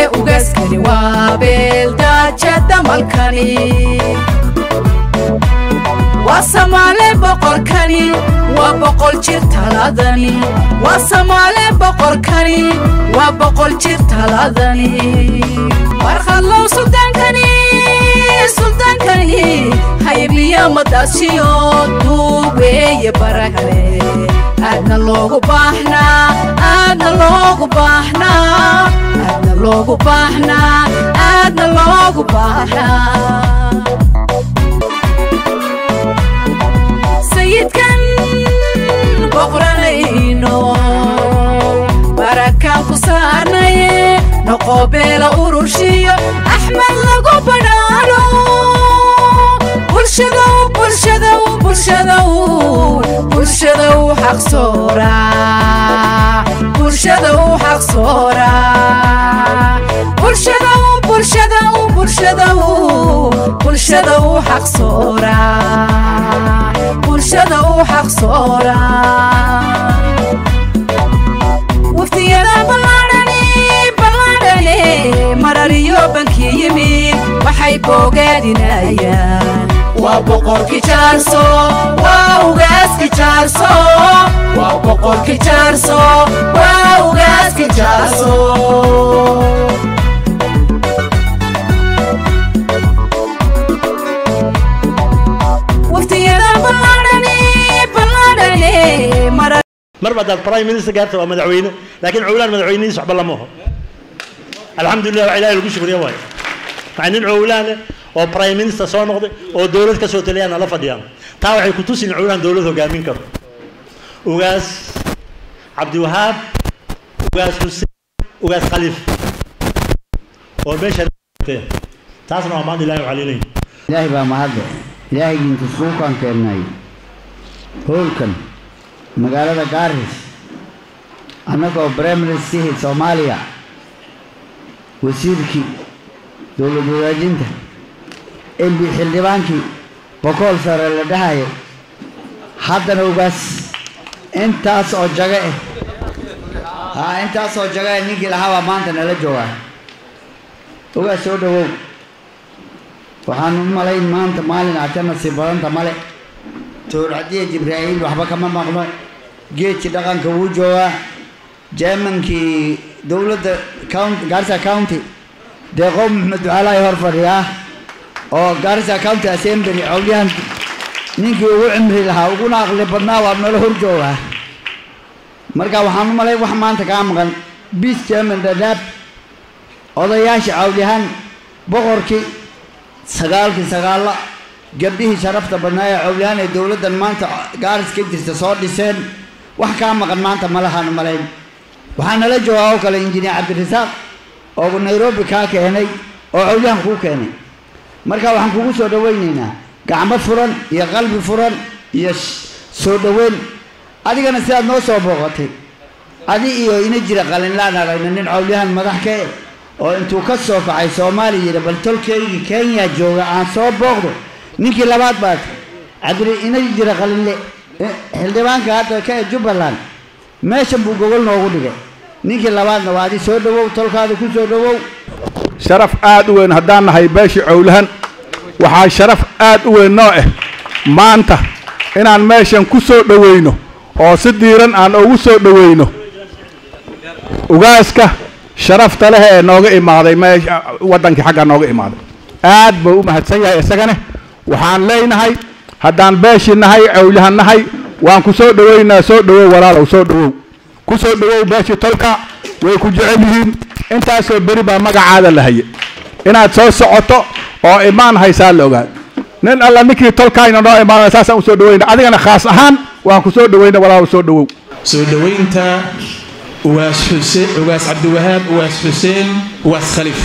ugaaskani waa beeldaaja damalkani waa samaale boqorkani waa boqol jir taladani waa samaale boqorkani waa boqol jir taladani markhadlow sultaankani sultaankani haybliya madaashiyo duubeeye barakale aadna loogu baahnaa aadna loogu baahnaa aadna loogu baahnaa aadna loogu baahnaa sayidkan boqranayno barakaan ku saarnaye noqobeela ururshiyo axmed lagu badhaano bulshadow bulshadow bulshadow bulshadow xaq sooraa bulshadow xaq sooraa bulshadow bulshadow bulshadow bulshadow xaq sooraa bulshadow xaq sooraa waftiyada ballaadhani ballaadhani marariyo bankii yimid waxay boogaadinayaan waa boqorki jaarso waa ugaaski jaarso waa boqorki jaarso waa ugaaski jaarso waftiyada ballaadhani ballaadhani mara marba haddaad prime minister gaarta waa madaxweyne laakiin cowlaan madaxweynadiis waxba lama oho alxamdulilah wax ilahay lagu shukriya waayo maxaa nin cowlaan leh oo prime minister soo noqday oo dowlad ka soo taliyaan la fadhiyaan taa waxay ku tusin cowlaan dowlad hogaamin karo ugaas cabdiwahaab ugaas xuseen ugaas khaliif oo meesha taasna waa maanta ilahay waxaa ilaahay baa mahadle ilaahaygiinta suukaan keennay howlkan magaalada gaaris annagoo briministihii soomaaliya wasiirkii dowlad wadaajinta mb xildhibaankii bokool sare la dhahaya haddana ugaas intaas oo jaga eh haa intaas oo jaga eh ninkii lahaa baa maanta nala joogaa ugaas soo dhawow waxaan u malayn maanta maalin aad ka nasiib badanta male towracdiya jibraa'iil waxba kama maqno geedkii dhaqanka wuu joogaa jermankii dowladda county garissa county deeqo maxmed ducaalaay hor fadhiyaa oo garissa county assembly cowlyahan ninkii ugu cimri lahaa uguna aqli badnaa waa nala hor joogaa marka waxaan u malay wax maanta kaa maqan bis jerman dadaab odayaasha cawlyahan boqorkii sagaalkii sagaalla gabdhihii sharafta badnaa ee cowlyahan ee dowladdan maanta gaaris ka jirta soo dhiseen wax kaa maqan maanta ma lahaan malayn waxaa nala joogaa oo kale injineer cabdirasaaq oo nairobi kaa keenay oo cowlyahan kuu keenay marka waxaan kugu soo dhawaynaynaa gacmo furan iyo qalbi furan iyo soo dhoweyn adigana sidaad noo soo booqatay adi iyo ina jira qalinlaan aragna nin cowlyahan madax ka eh oo intuu ka soo kacay soomaaliya yidhi bal tolkeygii kenya jooga aan soo booqdo ninkii labaad baad cabdi ina jira qalinle xildhibaanka hadda ka ee jubbaland meeshan buu gogol noogu dhigay ninkii labaadna waa adi soo dhawow tolkaada ku soo dhawow sharaf aad u weyn haddaan nahay beeshii cowlahan waxaa sharaf aad u weyn noo ah maanta inaan meeshan ku soo dhowayno oo si diiran aan ugu soo dhowayno ugaaska sharafta leh ee nooga imaaday meesha waddankii xagga nooga imaaday aad buu u mahadsan yahay isagane waxaan leenahay haddaan beeshii nahay cowlahan nahay waan ku soo dhowaynaa soo dhowow walaalow soo dhowow ku soo dhowow beeshii tolka way ku jecel yihiin intaasoo beri baa magacaada la haye inaad soo socoto oo imaan haysaa la ogaad nin alla ninkii tolkaayna noo imaanaya saasaan usoo dhowayna adigana khaas ahaan waan ku soo dhowayna walaalow soo dhowow soo dhowaynta ugaas xuseen ugaas cabdiwahaab ugaas xuseen ugaas khaliif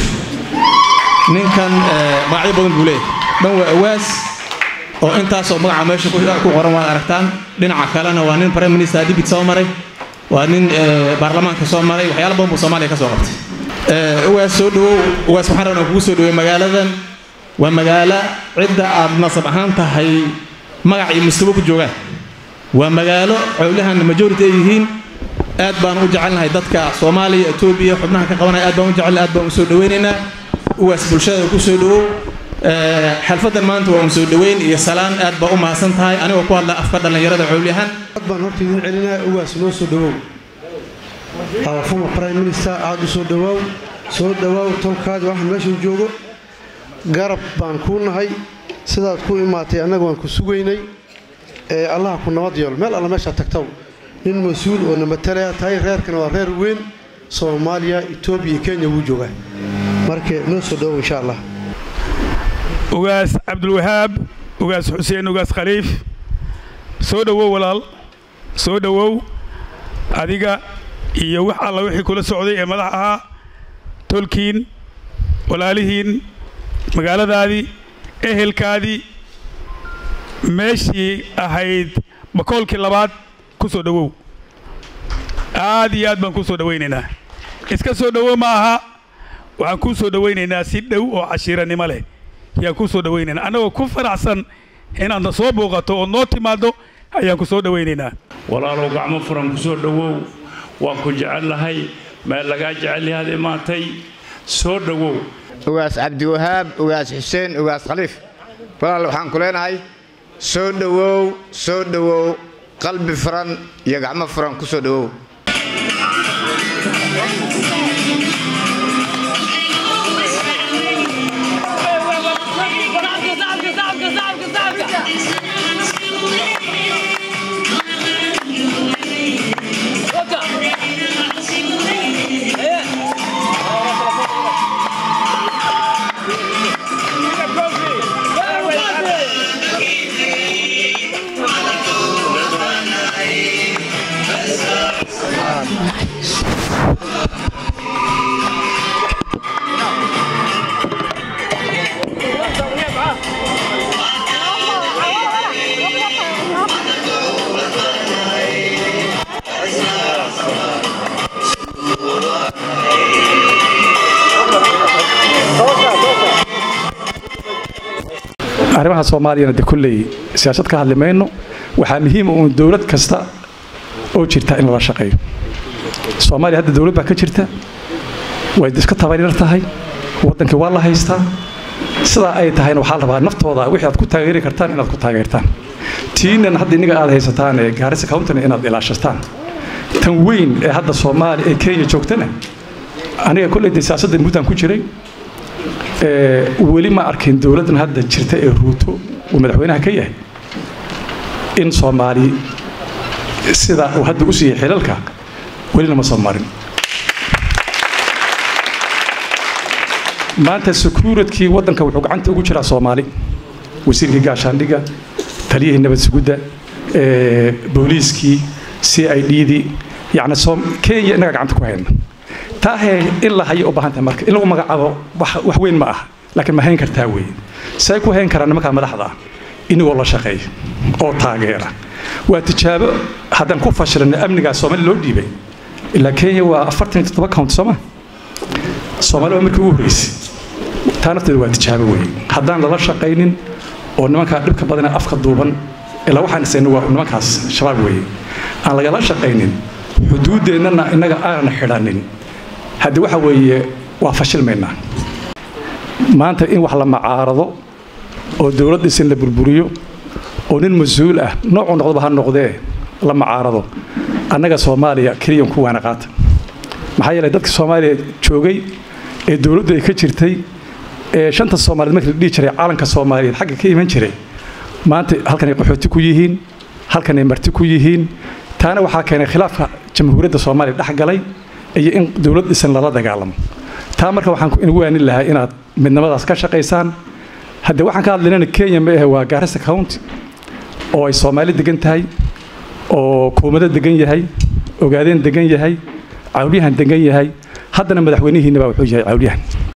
ninkan magacyo badan buu leeyahay dhan waa ugaas oo intaasoo magaca meesha ku qoran waad aragtaan dhinaca kalena waa nin prime minister dibit soo maray waa nin baarlamaanka soo maray waxyaala badan buu soomaaliya ka soo qabtay ugaas soo dhawow ugaas waxaan rabnaa kugu soo dhawey magaaladan waa magaalo cidda aad nasab ahaan tahay magac iyo mustawo ku joogaan waa magaalo cowlahan majority ay yihiin aad baan u jecelnahay dadka soomaaliya etoobiya xubnaha ka qabanaya aad baan u jecelnahay aad baan u soo dhawaynaynaa uwaas bulshada ku soo dhawow xalfadan maanta waa un soo dhaweyn iyo salaan aad baa u mahadsan tahay anigoo ku hadla afka dhallinyarada cowlyahan aad baan horta idin celinaa uwaas noo soo dhawow our former prime minister aad u soo dhawaaw soo dhawaaw tolkaadi waxaan meeshan joogo garab baan kuu nahay sidaad ku imaatay annaga waan ku sugaynay ee allaha ku nabad yeelo meel alla meeshaa tagtaw nin mas-uul oo namatalaya tahay reerkana waa reer weyn soomaaliya etoobiya iyo kenya wuu joogaa marka noo soo dhawow insha allah ugaas cabdulwahaab ugaas xuseen ugaas khaliif soo dhowow walaal soo dhowow adiga iyo wax alla wixii kula socday ee madax ahaa tolkiin walaalihiin magaaladaadii ehelkaadii meeshii ahayd bakoolkii labaad ku soo dhowow aad iyo aad baan kuu soo dhowaynaynaa iska soo dhowow ma aha waxaan kuu soo dhowaynaynaa si dhow oo cashiirannimo leh ayaan kuu soo dhowaynaynaa annagoo ku faraxsan inaadna soo booqato ood noo timaaddo ayaan ku soo dhowaynaynaa walaalow gacmo furan ku soo dhowow waan ku jecellahay meel lagaa jecel yahaad imaatay soo dhowow ugaas cabdiwahaab ugaas xuseen ugaas khaliif walaal waxaan ku leenahay soo dhowow soo dhowow qalbi furan iyo gacmo furan ku soo dhowow arrimaha soomaaliyana de kolley siyaasad ka hadli mayno waxaa muhiima uun dowlad kasta oo jirta in lala shaqeeyo soomaaliya hadda dowlad baa ka jirta way iska tabaryar tahay waddankii waa la haystaa sidaa ay tahayna waxaa la rabaa naftooda wixii aad ku taageeri kartaan inaad ku taageertaan tiinan hadda inniga aad haysataan ee gaarisa countana inaad ilaashataan tan weyn ee hadda soomaaliya ee kenya joogtana aniga kolley de siyaasadda muddan ku jiray weli ma arkin dowladdan hadda jirta ee ruuto uu madaxweynaha ka yahay in soomaali sida uu hadda u siiyey xilalka welina ma soo marin maanta secuuritkii waddanka wuxuu gacanta ugu jiraa soomaali wasiirkii gaashaandhigga taliyihii nabad sugudda booliiskii c i d dii yacni kenya innaga gacanta ku hayna taahee in la hayo u baahan tahay marka in lagu magacaabo wax weyn ma ah laakiin ma hayn kartaa weeye say ku hayn karaan nimankaa madaxda ah inagoo la shaqeeya oo taageera waa tijaabo haddaan ku fashilina amnigaa soomaali loo dhiibay ilaa kenya waa afartan iyo toddoba count sooma soomaali waa markii ugu horreysay taa nafteeda waa tijaabo weeye haddaan lala shaqaynin oo nimankaa dhibka badana afka duuban ilaa waxaan isayna waa nimankaas shabaab weeye aan lagala shaqaynin xuduuddeennana innaga aanan xidhanin haddi waxa weeye waa fashilmaynaa maanta in wax la macaarado oo dowlad dhisan la burburiyo oo nin mas-uul ah noocuu noqdoba ha noqdee la macaarado annaga soomaaliya keliyan ku waana qaata maxaa yeelay dadka soomaaliya joogay ee dowladdu ay ka jirtay ee shanta soomaaliyeed markii la dhihi jiray calanka soomaaliyeed xagga ka iman jiray maanta halkanay qaxooti ku yihiin halkanay marti ku yihiin taana waxaa keenay khilaafka jamhuuriyadda soomaaliya dhex galay iyo in dowlad dhisan lala dagaalamo taa marka waxaan inugu waanin lahaa inaad midnimadaas ka shaqaysaan haddee waxaan ka hadlaynana kenya ma ahe waa gaarisa county oo ay soomaali degan tahay oo kuumado degan yahay ogaadeen degan yahay cawlyahan degan yahay haddana madaxweynihiinna baa wuxuu yahay cawlyahan